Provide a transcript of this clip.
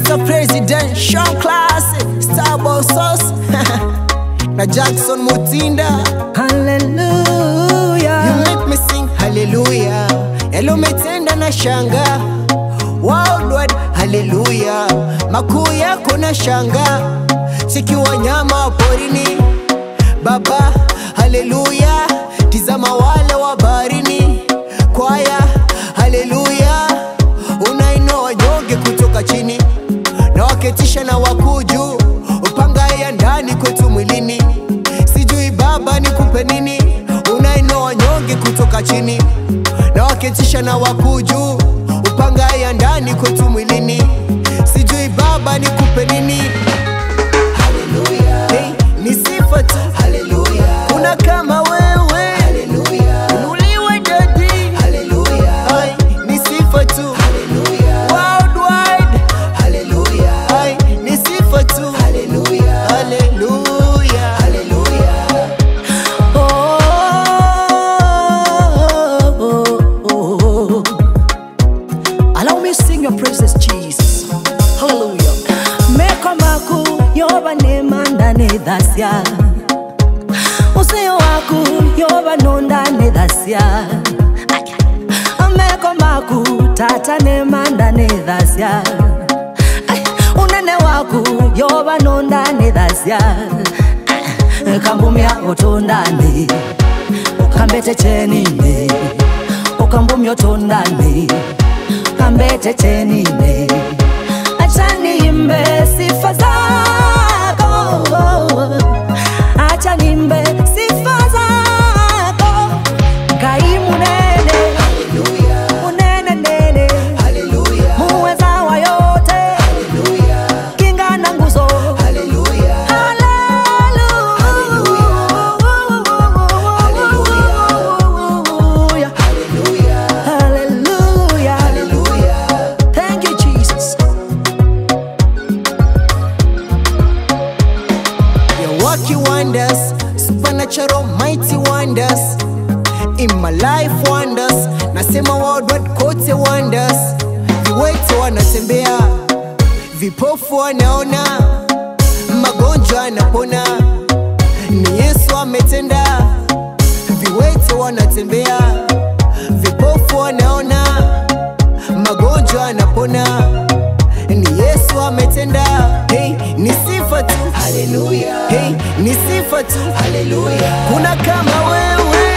Mr. President, Sean Classic, Starboy Sauce na Jackson Mutinda. Hallelujah. You make me sing hallelujah. Yalo umetenda na shanga worldwide hallelujah. Makuu yako na shanga siki wanyama porini Baba hallelujah. Tizama wale wa baharini kwaya hallelujah. Unainua wanyonge kutoka chini na waketisha na wakuu juu, upanga ya ndani kwetu mwilini. Sijui Baba nikupe nini, unainua wanyonge kutoka chini na waketisha na wakuu juu, upanga ya ndani kwetu mwilini. Sijui Baba nikupe nini. Haleluya, hey, ni sifa tu. Haleluya, kuna kama wewe. Haleluya, unuliwe jadi. Haleluya, hey, ni sifa tu. Haleluya, worldwide. Haleluya, hey, ni sifa tu. Haleluya, haleluya, haleluya. Oh, Allow me sing your praises, Jesus. Hallelujah. Meko maku yoba nema ndani dhasya Usio waku yoba nonda ne dhasya Meko maku tata nema ndani dhasya Unene waku yoba nonda ne dhasya Kambumya otondani ukambete chenine ukambumya otondani kambete chenine acha niimbe sifa zako acha niimbe sifa zako kai munene munene nene muweza wa yote kinga na nguzo Hallelujah. Hallelujah. Thank you, Jesus. You're working wonders, supernatural mighty wonders in my life wonders. Nasema worldwide kote wonders. Viwete wanatembea, vipofu wanaona, magonjwa yanapona. Ni Yesu ametenda. Viwete wanatembea, vipofu wanaona, magonjwa yanapona. Ni Yesu ametenda. Hey, ni sifa tu. Haleluya. Hey, ni sifa tu. Haleluya. Kuna kama wewe.